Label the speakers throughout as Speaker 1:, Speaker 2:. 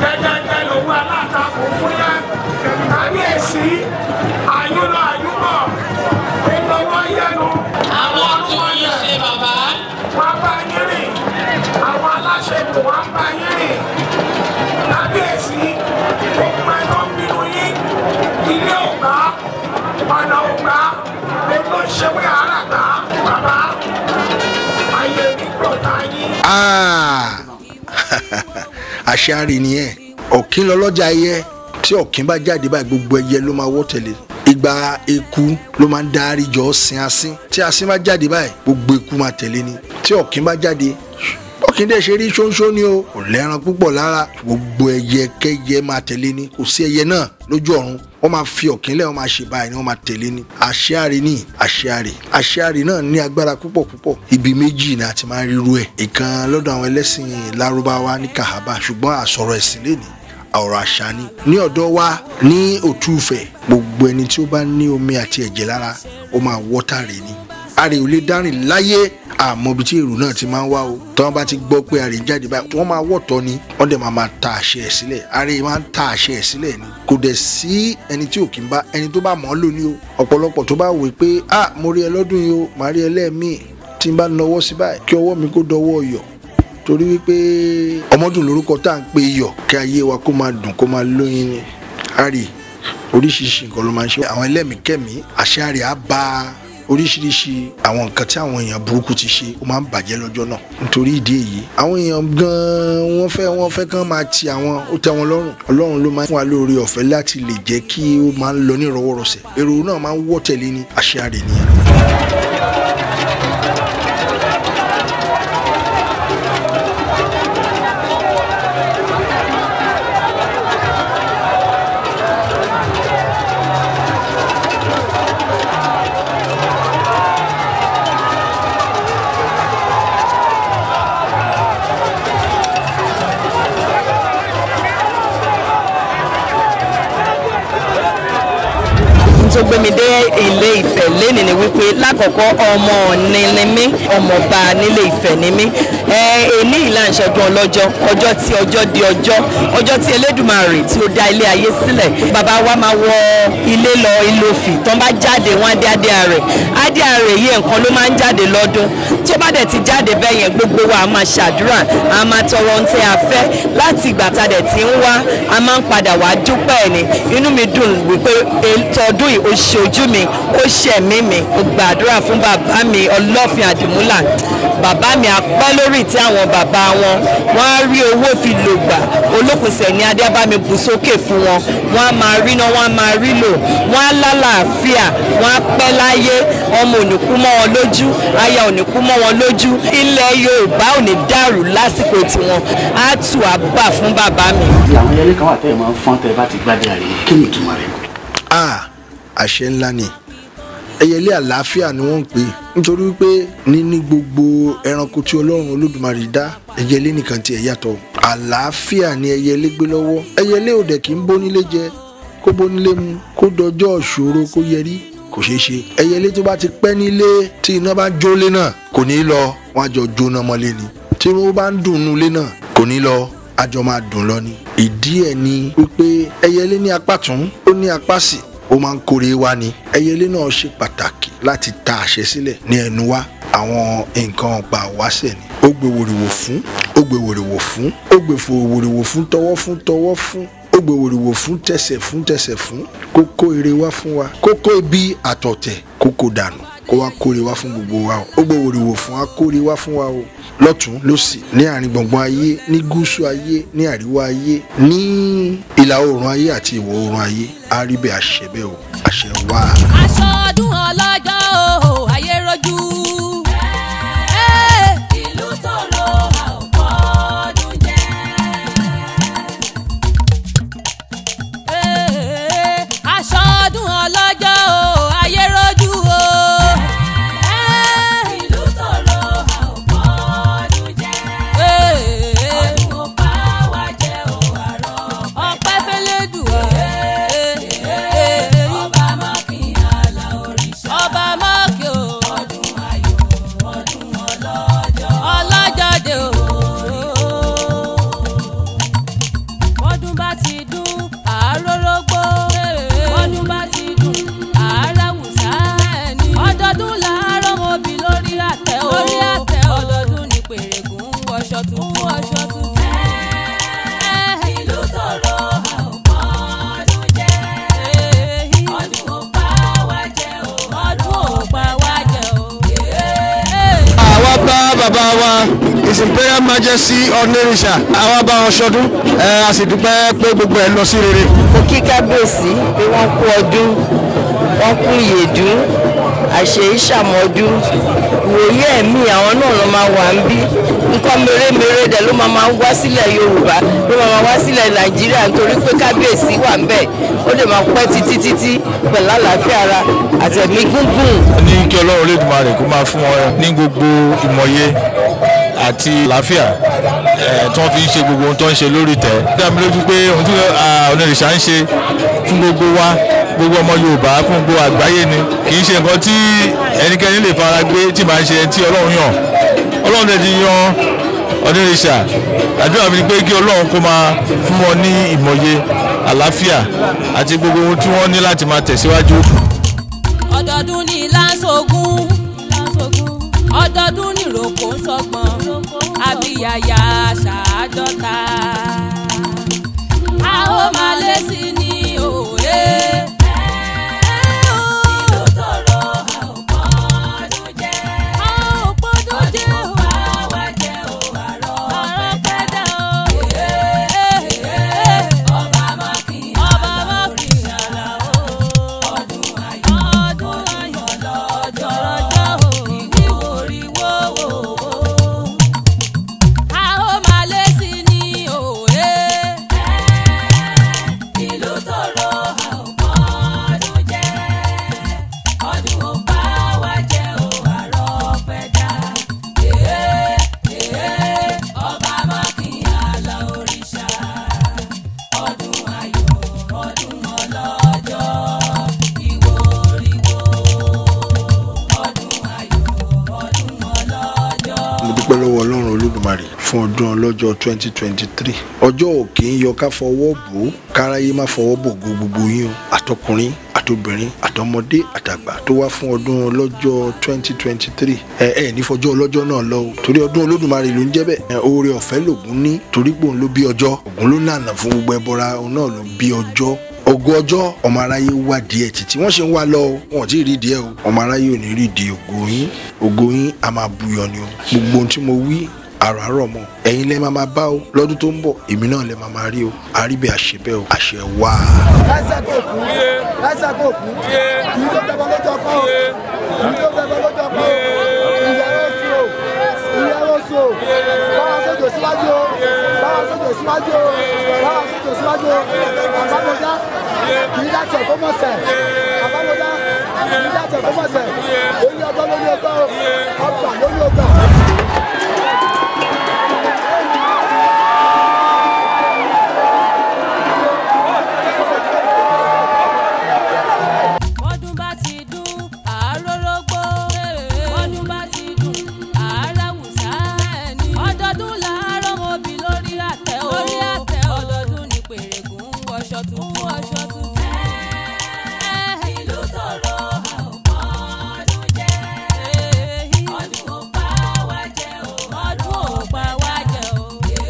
Speaker 1: dẹ́dẹ́dẹ́ lòun alátakò fún yẹn kábíyèsí àyúnlọ àyúbọ̀ ìlọ́wọ́ yẹnu
Speaker 2: àwọn tí wọ́n yẹ ṣe bàbá.
Speaker 1: wọ́n bá yín rìn àwọn aláṣẹ kò wọ́n bá yín rìn kábíyèsí gbogbo ẹ̀ tó ń bínú yín ilé ògbà ọ̀nà ògbà gbogbo ṣẹ́wé àràgbà bàbá ayé mi gbọ̀dá yín.
Speaker 3: Ah! àṣàrì nìyẹn ọ̀kín lọ́lọ́jà ẹyẹ tí ọ̀kín bá jáde báyìí gbogbo ẹyẹ ló máa wọ́ tẹ̀lé ìgbà eku ló máa ń darí jọ sin asín tí asín bá jáde báyìí gbogbo eku máa tẹ̀lé ni tí ọ̀kín bá jáde ọ̀kín dẹ̀ ṣe rí ṣóńṣó ni o kò lẹ́ran púpọ̀ lára gbogbo ẹyẹ kẹyẹ máa tẹ̀lé ni kò sí ẹyẹ náà lójú ọ̀run wọ́n máa fi ọ̀kín lẹ̀ wọ́n máa ṣe báyìí ni wọ́n máa tẹ̀lé ni àṣeàrè ní àṣeàrè àṣeàrè náà ní agbára púpọ̀ púpọ̀ ibi méjì ni a ti máa ń ríru ẹ̀ ìkan lọ́dọ̀ àwọn ẹlẹ́sìn lárúbáwá ní kàhábà ṣùgbọ́n àsọ̀rọ̀ ẹ̀sìn lè ní ọ̀rọ̀ àṣà ni ní ọ̀dọ̀ wa ní òtúfẹ̀ gbogbo ẹni tí ó bá ní omi àti ẹ̀jẹ̀ lára ó máa wọ́tàrè ni àrè ò lè dárìn láyé àmọ́ ibi tí èrò náà ti máa ń wá o tí wọ́n bá ti gbọ́ pé àrè ń jáde báyìí wọ́n máa wọ̀tọ́ ni wọ́n dẹ̀ máa máa ta àṣẹ ẹ̀ sílẹ̀ àrè máa ń ta àṣẹ ẹ̀ sílẹ̀ ni kò dẹ̀ sí ẹni tí ò kí ń bá ẹni tó bá mọ̀ ọ́ lónìí o ọ̀pọ̀lọpọ̀ tó bá wò pé ah mo rí ẹ lọ́dún yìí o màá rí ẹ lẹ́ẹ̀mí tí n bá nawọ́ sí báyìí kí ọwọ́ mi kó dọwọ́ yọ̀ torí wípé ọmọdún lórúkọ tá à ń pe iyọ̀ kí ayé wa kó máa dùn kó máa lóyin ni àrè oríṣiríṣi nǹkan ló máa ń ṣe àwọn ẹlẹ́mìí kẹ́mìí àṣẹ àrè á ba oríṣiríṣi àwọn nǹkan tí àwọn èèyàn burúkú ti ṣe ó máa ń bàjẹ́ lọ́jọ́ náà nítorí ìdí èyí àwọn èèyàn gan-an wọ́n fẹ́ wọ́n fẹ́ kán máa ti àwọn ó tẹ́ wọn lọ́rùn ọlọ́run ló máa ń fún wa lóore ọ̀fẹ́ láti lè jẹ́ kí ó máa ń lọ ní ìrọwọ́rọsẹ̀ èrò náà máa ń wọ́ tẹ̀lé ní àṣẹ àrè nìyẹn.
Speaker 4: tó gbé mi dé ilé ìfẹ́ lénìí ni wípé lákọ̀ọ́kọ́ ọmọ ọ̀ni ni mí ọmọọba nílé ìfẹ́ ni mí èní ìlànà ìṣẹ́gun ọlọ́jọ́ ọjọ́ tí ọjọ́ di ọjọ́ ọjọ́ tí Elédùmarè tí ó dá ilé ayé sílẹ̀ bàbá wa máa wọ ilé lọ ìlòfì tán bá jáde wọn á dé adé ààrẹ adé ààrẹ yìí nǹkan ló máa ń jáde lọ́dún tó bá dẹ̀ ti jáde bẹ́ẹ̀ yẹn gbogbo wa a máa ṣàdúrà a máa tọrọ ohun tí a fẹ́ láti ìgbà tá a dẹ̀ ti ń wá a máa ń padà wá dúpẹ́ ẹ̀ ni inú mi dùn wípé tọdún yìí ó ṣe ojú mi ó ṣe ẹ̀mí mi ó gbàdúrà fún bàbá mi ọlọ́fin àdìmúlà bàbá mi apẹ́ lórí tí àwọn bàbá wọn wọ́n á rí owó fi lò gbà olókùnsẹ̀ ní adé bá mi bù sókè fún wọn wọ́n á máa rí náà wọ́n á máa rí lò wọ́n á lálàáfíà wọ́n á pẹ́ láyé ọmọ ò ní kú mọ́ wọn lójú aya ò ní kú mọ́ wọn lójú ilẹ̀ Yorùbá ò ní dàrú lásìkò tiwọn á tù á bà fún bàbá mi.
Speaker 5: àwọn ẹyẹlé kan wà tẹ́ ẹ̀ máa ń fọ́n tẹ́ ẹ bá ti gbádùn àrè kí ni ìtumọ̀ rẹ̀?
Speaker 3: ah àṣẹ ńlá ni ẹyẹlé àlàáfíà ni wọ́n ń pè é nítorí wípé níní gbogbo ẹranko tí ọlọ́run olódùmarè dá ẹyẹlé nìkan tiẹ̀ yàtọ̀ àlàáfíà ni ẹyẹlé gbé lọ́wọ́ ẹyẹlé ò dẹ̀ kí ń bónílé jẹ kó bónílé mu kó dọjọ́ ìṣòro kó yẹrí kò ṣeé ṣe ẹyẹlé tó bá ti pẹ́ nílé tí iná bá jólé náà kò ní lọ wọ́n á jọ jóná mọ́lé ni tí wọ́n bá ń dùn nulé náà kò ní lọ àjọ máa dùn lọ ni ìdí ẹ̀ ni wípé ẹyẹlé ní apá tún ó ní apá sí ó máa ń kórè wá ni ẹyẹlé náà ṣe pàtàkì láti ta àṣẹ sílẹ̀ ní ẹnu wa àwọn nǹkan ọ̀pá wáṣẹ̀ ni ó gbé wòrìwò fún ó gbé wòrìwò fún ó gbé fò wòrìwò fún tọwọ́ fún tọwọ́ fún ó gbé wòrìwò fún tẹsẹ̀ fún tẹsẹ̀ fún kó kó ire wá fún wa kó kó ibi àtọ̀tẹ̀ kó kó dànù kó wá kórè wá fún gbogbo wa o ó gbé wòrìwò fún wa kórè wá fún wa o lọ́tún lọ́sì ní àárín gbùngbùn ayé ní gúúsù ayé ní àríwá ayé ní ìlà oòrùn ayé àti ìwọ̀ oòrùn ayé á rí bẹ́ẹ̀ àṣẹ bẹ́ẹ̀ o àṣẹ wá.
Speaker 6: aṣọ ọdún ọlọ́jọ́ o ayé rojú. ìlú tòrò a ò kọ́ ọdún jẹ́. aṣọ ọdún ọlọ́jọ́ o ayé rojú o. ìlú tòrò a ò kọ́ ọdún jẹ́. ọdún ò bá wa jẹ́ o àrọ̀ ọpẹ́ fẹ́lẹ́ dùn ọ́. ọba máa kí àlà òrìṣà. ọba àtẹ o lórí àtẹ o ọdọọdún ni pèrègùn ń wọṣọ tuntun wọṣọ tuntun. ìlú tòrò àpọ̀ ọdún jẹ́ ọdún ò pa wá jẹ́ o ọdún ò pa wá jẹ́ o.
Speaker 3: àwa bá bàbá wa his imperial majesty ọ̀nẹ́rìṣà àwa bá wọn ṣọdún ẹ a sì dúpẹ́ pé gbogbo ẹ lọ sí rere.
Speaker 4: mo kí kábíyèsí pé wọ́n kú ọdún wọ́n kú ìyèdún àṣẹ ìṣàmọ́dún ìwòye ẹ̀mí àwọn náà ló máa wà ń bí nǹkan mèremère dẹ̀ ló máa máa wá sílẹ̀ yorùbá ló máa máa wá sílẹ̀ nàìjíríà nítorí pé kábíyèsí wà ń bẹ̀ ó lè máa pẹ́ títí títí pẹ̀lú àlàáfíà ara àtẹ̀mí gúngùn.
Speaker 7: ní kí ọlọ́run Olódùmarè kó máa fún wọn ní gbogbo ìmọ̀ye àti àlàáfíà ẹ̀ tí wọ́n fi ń ṣe gbogbo ohun tó ń ṣe lórí tẹ̀. dá mi lójú pé ohun tí onírìṣà ń ṣe fún gbogbo wa gbogbo ọmọ Yorùbá fún gbogbo àgbáyé ni kì í ṣe nǹkan tí ẹnikẹ́ni lè fara gbé tí màá ṣe tí ọlọ́run yàn ọlọ́run dẹ̀ ti yan onírìṣà àdúrà mi ni pé kí ọlọ́run kó máa fún wọn ní ìmọ̀ye àlàáfíà àti gbogbo ohun tí wọ́n ní láti máa tẹ̀síwájú.
Speaker 6: ọdọọdún ní lánṣogún ọdọọdún ní rògbò ń sọgbọn abiyaya ṣàádọ́ta a ó máa lé sí ní òwe. ìlú tòrò a ò pọ́dún jẹ́ a ò pọ́dún jẹ́ o bá wa jẹ́ o àrọ̀ pẹ́dà o. ọba mákì ọba mákì àlà o. ọdún ayọ̀ ọdún ayọ̀ lọ́jọ́ lọ́jọ́ o. ìwíwòríwó wò ó. a ó máa lé sí ní òwe. ìlú tòrò a ò pọ́dún jẹ́ ọdún ò bá wa jẹ́ o àrọ̀ pẹ́dà. ọba mákì àlà òrìṣà ọdún ayọ̀ ọdún ọlọ́jọ́ ìwòríwó ọdún ayọ̀ ọdún ọlọ́jọ́.
Speaker 3: mo dúpẹ́ lọ́wọ́ ọlọ́run olódùmarè fún ọdún ọlọ́jọ́ 2023 ọjọ́ òkè ń yọ ká fọwọ́ bò ó káráyé má fọwọ́ bò go gbogbo yín o àtọkùnrin àtobìnrin àtọmọdé àtàgbà tó wá fún ọdún ọlọ́jọ́ 2023 ẹ ẹ nífọjọ́ ọlọ́jọ́ náà lọ o torí ọdún olódùmarè ló ń jẹ́ bẹ́ẹ̀ ẹ, oore ọ̀fẹ́ lògùn ní torí pé òun ló bí ọjọ́ ògùn ló nànà fún gbogbo ẹbọra òun náà ló bí ọjọ́ ògo ọjọ́ ọmọ aráyé wá díẹ̀ títí wọ́n ṣe ń wá lọ o wọn ò tí ì rí díẹ̀ o ọmọ aráyé ò ní rí di ògo yín ògo yín a máa buyọ ni o gbogbo ohun tí mo wí àràárọ̀ mọ́ ẹ̀yin lẹ́ máa máa bá o lọ́dún tó ń bọ̀ èmi náà lẹ́ máa máa rí o àríbẹ̀ àṣebẹ̀ o àṣẹ wá.
Speaker 8: lẹ́sẹ̀ kò kú lẹ́sẹ̀ kò kú kì í tó bẹ̀bọ̀ lójú ọkọ o kì í tó bẹ̀bọ̀ lójú ọkọ o ìyàwó sí o ìyàwó sí o báwa sójò síwájú o báwa sójò síwájú o báwa sójò síwájú o àbámọ́já kì í dàtọ̀ kó mọ̀ sẹ̀ àbámọ́já kì í dàtọ̀ kó mọ̀ sẹ̀ lórí ọgbọ́n lórí ọgbọ́n o ọgbà lórí ọgbà.
Speaker 6: bọ́dún bá ti dún àárọ̀rọ̀gbó bọ́dún bá ti dún àáràwùsá ọdọọdún làárọ̀ mọ́bí lórí àtẹ o ọdọọdún ni pèrègùn ń wọṣọ tuntun wọṣọ tuntun. ìlú tòrò a ò pọ́dún jẹ́ ọdún ò pa wá jẹ́ o ọdún ò pa wá jẹ́ o.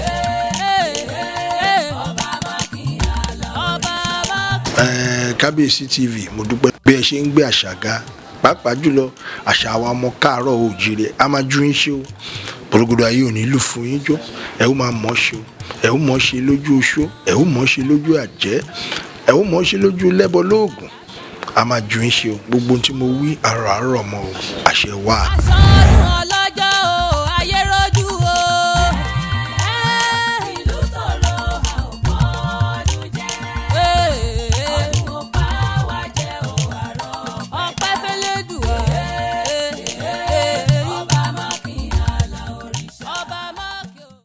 Speaker 6: ọba mákì àlọ́ ọba mákì.
Speaker 3: Ẹ̀ẹ́, kábíyèsí tv mo dúpẹ́ bí ẹ ṣe ń gbé àṣà ga pàápàá jùlọ àṣà àwọn ọmọ káàárọ̀ oòjíire a máa ju yín ṣe o porogodo ayé ò ní lù fún yín jó ẹ ó máa mọ̀ ọ́ ṣe o ẹ ó mọ̀ ọ́ ṣe lójú oṣó ẹ ó mọ̀ ọ́ ṣe lójú àjẹ́ ẹ ó mọ̀ ọ́ ṣe lójú lẹ́bọ lóògùn a máa ju yín ṣe o gbogbo ohun tí mo wí àrọ̀ àrọ̀ mọ́ o àṣẹ wà.
Speaker 6: aṣọ